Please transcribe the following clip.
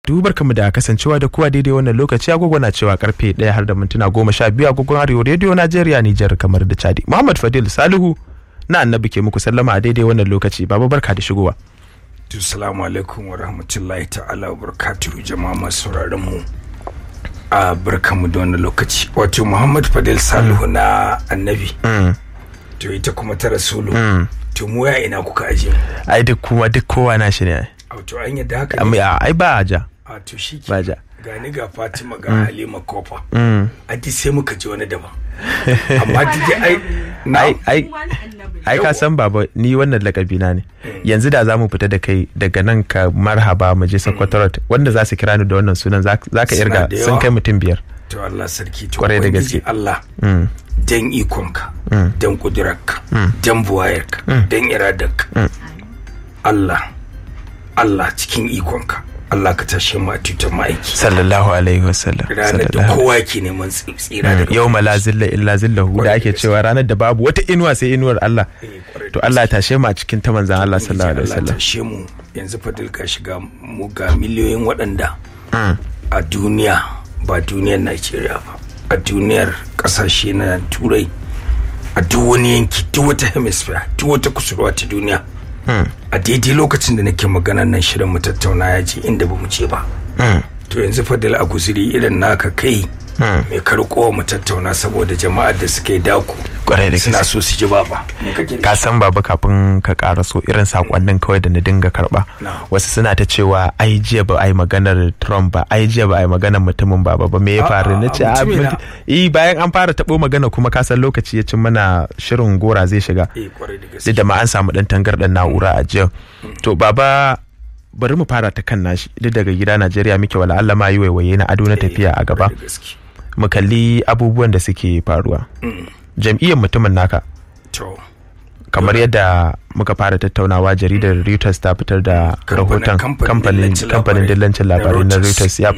dubar kamu da kasancewa da kowa daidai wannan lokaci agogo na cewa karfe ɗaya har da mintuna goma sha biyu agogon arewa rediyo najeriya nijar kamar da chadi muhammad fadil salihu na annabi ke muku sallama a daidai wannan lokaci baba barka da shigowa Assalamu alaikum wa rahmatullahi ta'ala wa barakatuhu jama'a masu sauraron mu a barkamu da wannan lokaci wato Muhammad Fadil Salihu na annabi to ita kuma ta rasulu to mu ya ina kuka aje mu ai duk kuma duk kowa na shi ne ai wato an yadda haka ne Amma, ai ba a ja a to shi ke ba ja ga ni ga Fatima ga Halima Kofa a duk sai muka ji wani daban amma duk dai ai na ai ai ai ka san baba ni wannan lakabi na ne yanzu da za mu fita da kai daga nan ka marhaba mu je Sokoto wanda za su kira ni da wannan sunan za ka Suna irga da sun yawa. kai mutum biyar to Allah sarki to Kwarai da Ubangiji gaske. Allah dan ikonka dan kudurarka dan buwayarka dan iradarka Allah Allah cikin ikonka Allah ka tashe mu a tutar ma'aiki sallallahu alaihi wasallam ranar da sallallahu kowa ke neman tsi- tsira daga yau la zilla illa zillahu da ake cewa ranar da babu wata inuwa sai inuwar Allah to Allah ya tashe mu a cikin ta manzan Allah sallallahu alaihi Allah wasallam tashe mu yanzu fadil ka shiga mu ga miliyoyin waɗanda a duniya ba duniyar Najeriya ba a duniyar ƙasashe na turai a duk wani yanki duk wata hemisphere duk wata kusurwa ta duniya a daidai lokacin da nake maganar nan shirin mu tattauna ya je inda ba mu je ba to yanzu fadil a guziri irin naka kai mai karkowa mu tattauna saboda jama'ar da suke daku Kwarai da suna gaske. so su ji baba me kake da ka san baba kafin ka ƙara so irin sakonnin kawai da na dinga karba Na. wasu suna ta cewa ai jiya ba ai maganar Trump ba ai jiya ba ai maganar mutumin baba ba me ya A'a, faru na ce a mutumina. eh bayan an fara tabo magana kuma ka san lokaci ya cin mana shirin gora zai shiga eh kwarai da gaske duk da ma an samu dan tangarɗar na'ura a jiya to baba bari mu fara ta kan nashi duk daga gida Najeriya muke wala Allah ma yi waiwaye na ado na tafiya a gaba Kwarai da gaske. mu kalli abubuwan da suke faruwa jam'iyyar mutumin naka to kamar yadda muka fara tattaunawa jaridar Reuters ta fitar da Kamfanin- rahoton kamfanin kamfanin dillancin kamfanin labarai dillancin na labarai na Reuters. Reuters ya